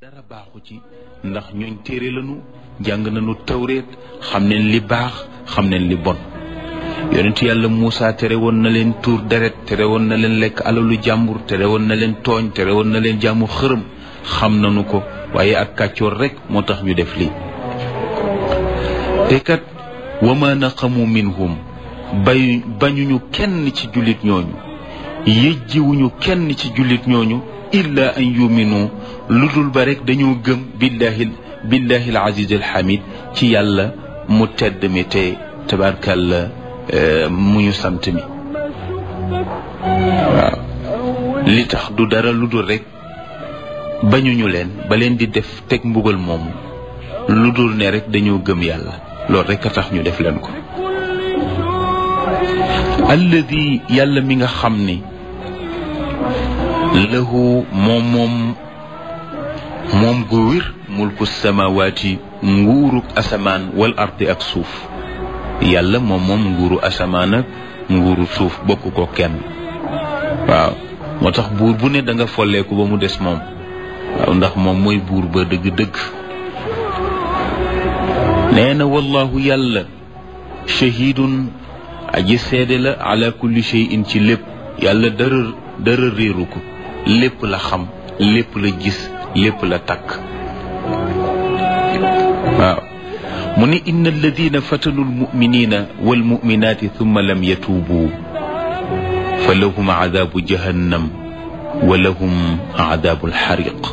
dara baaxu ci ndax ñooñ téere lañu jàng nañu tawreet xam nañ li baax xam nañ li bon yonent yàlla Muusa tere woon na leen tuur deret tere woon na leen lekk alalu jàmbur tere woon na leen tooñ tere woon na leen jaamu xërëm xam nañu ko waaye ak kàccoor rekk moo tax ñu def lii te kat wa ma naqamu minhum bay bañuñu kenn ci jullit ñooñu yëjjiwuñu kenn ci jullit ñooñu illa an yuminu lu dul ba rek dañoo gëm billahi billahi al aziz al hamid ci yàlla mu tedd mi te tabarkàlla mu ñu sant mi waaw li tax du dara lu dul rek bañuñu leen ba leen di def teg mbugal moomu lu dul ne rek dañoo gëm yàlla loolu rek a tax ñu def leen ko alladi yàlla mi nga xam ni lahu moom moom moom gu wér mulku samawaati nguuruk asamaan wal ardi ak suuf yàlla moom moom nguuru asamaan ak nguuru suuf bokk ko kenn waaw moo tax buur bu ne da nga folleeku ba mu des moom waaw ndax moom mooy buur ba dëgg-dëgg nee na wallahu yàlla shahidun aji seede la ala kulli shay'in ci lépp yàlla dara dara réeru ko lépp la xam lépp la gis lépp la takk waaw mu ne inna alladina fatanu almuminina walmuminaati thumma lam yatuubu fa lahum aadabu jahannam wa lahum aadabu alxariq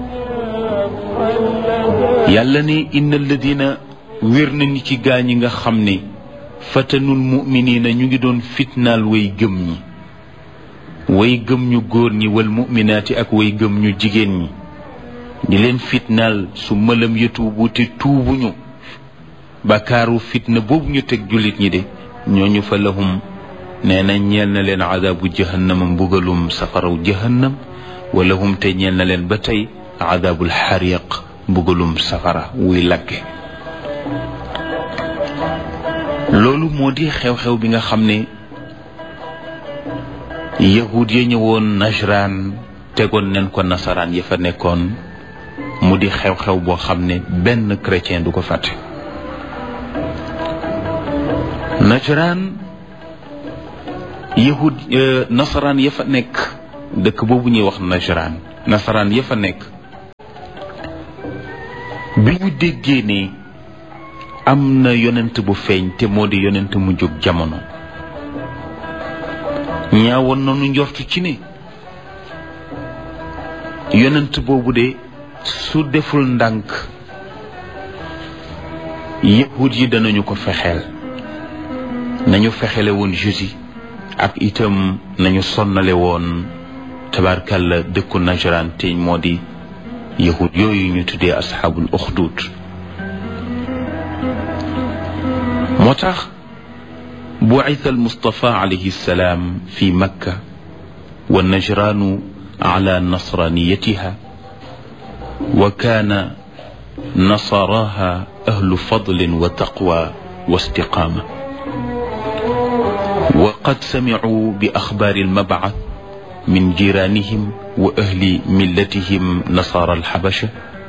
yàlla ne inna alladina wér na ni ci gaa ñi nga xam ne fatanul muminina ñu ngi doon fitnaal way gëm ñi way gëm ñu góor ñi wal muminaati ak way gëm ñu jigéen ñi di leen fitnaal su mëlam yatuubu te tuubuñu bakaaru fitna boobu ñu teg jullit ñi de ñooñu fa lahum nee na ñeel na leen adaabu jahannama mbugalum safaraw jahannam wa lahum te ñeel na leen ba tey adaabul xariq mbugalum safara wuy lakke loolu moo di xew-xew bi nga xam ne yahud ya ñëwoon najraan tegoon nañ ko nasaraan ya fa nekkoon mu di xew-xew boo xam ne benn chrétien du ko fàtte najraan yahud nasaraan ya fa nekk dëkk boobu ñuy wax najraan nasaraan ya fa nekk bi ñu déggee ne am na yonent bu feeñ te moo di yonent mu jóg jamono ñaawoon nañu njortu ci ne yonent boobu de su deful ndànk yahud yi danañu ko fexeel nañu fexele woon jusi ak itam nañu sonnale woon tabarkalla dëkku najran te moo di yahud yooyu ñu tuddee asxaabul uxdud moo tax bucita almustafa alayhi salaam fi makka wa najraanu ala nasraniyatiha wa kaana nasaraha ahlu fadlin wa taqwa wa istiqaama wa qad samicuu bi axbaari almabcath min jiraanihim wa ahli millatihim nasaara alxabasha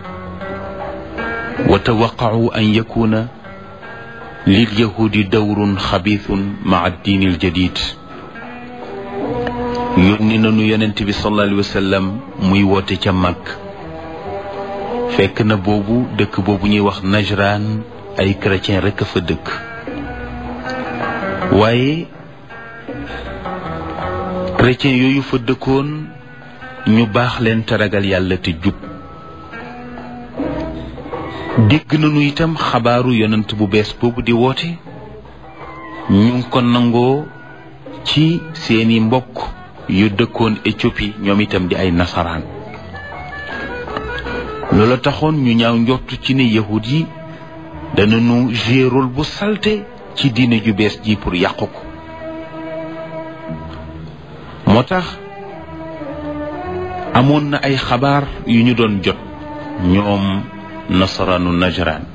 wa tawaqacuu an yakuuna lilyahudi dawrun xabiithun maca addiini aljadid yónni nañu yonent bi sallallahu alayhi wa sallam muy woote ca mag fekk na boobu dëkk boobu ñuy wax najraan ay chrétien rekk a fa dëkk waaye chrétien yooyu fa dëkkoon ñu baax leen te ragal yàlla te jub dégg nañu itam xabaaru yonent bu bees boobu di woote ñu ngi ko nangoo ci seeni mbokk yu dëkkoon Éthiopie ñoom itam di ay nasaraan loola taxoon ñu ñaaw njortu ci ne yahud yi danañu jouer rôle bu salte ci diine ju bees ji pour yàqu ko moo tax amoon na ay xabaar yu ñu doon jot ñoom nasaraanu najraan